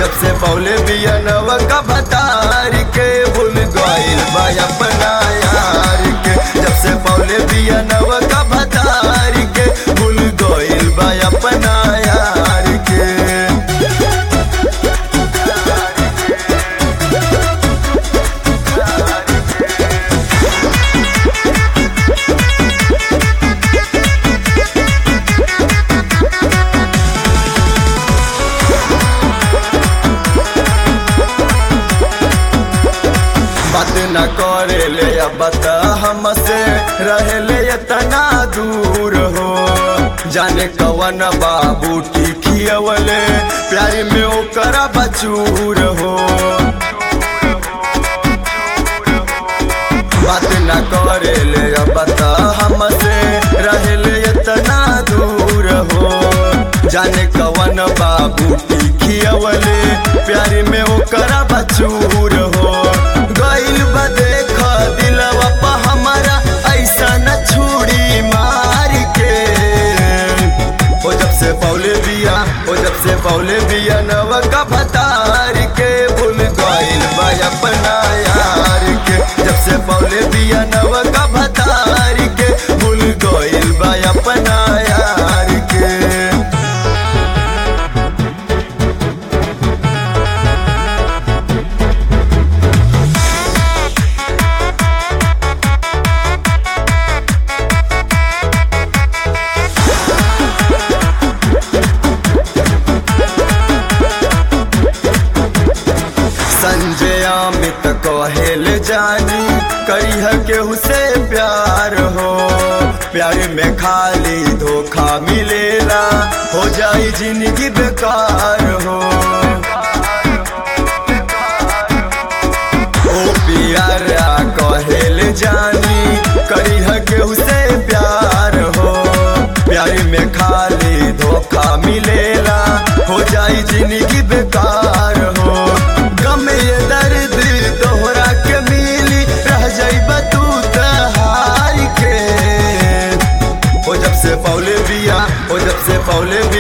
जब से पौले बिया नव का भतार के भूल गइल बा अपना यार के जब से पौले बिया नव का भतार के भूल गइल बा अपना यार के बात न करे ले अब बता हमसे रहे ले इतना दूर हो जाने कवन बाबू खियवले प्यारी में ओकर बचूर हो बात न करे ले अब बता हमसे रहे ले इतना दूर हो जाने कवन बाबू खियवले प्यारी में ओकर बचूर हो गइल बा देख दिलवा पा हमारा ऐसा न छुड़ी मार के ओ जब से पौले बिया ओ जब से पौले बिया नव का भतार के भूल गइल बा अपना यार के जब से पौले बिया नव का भतार के भूल गइल बा अपना यार के संजय अमित कहेल जानी करिह केहू से प्यार हो प्यार में खाली धोखा मिलेला हो जाई जिंदगी बेकार हो ओ पियारा कहेल जानी करिह केहू से प्यार हो प्यार में खाली धोखा मिलेला हो जाई जिंदगी बेकार हो गम ये दर्द तोहरा के मिली रह जाइबा तू तहार के ओ जब से पौले बिया ओ जब से पौले बिया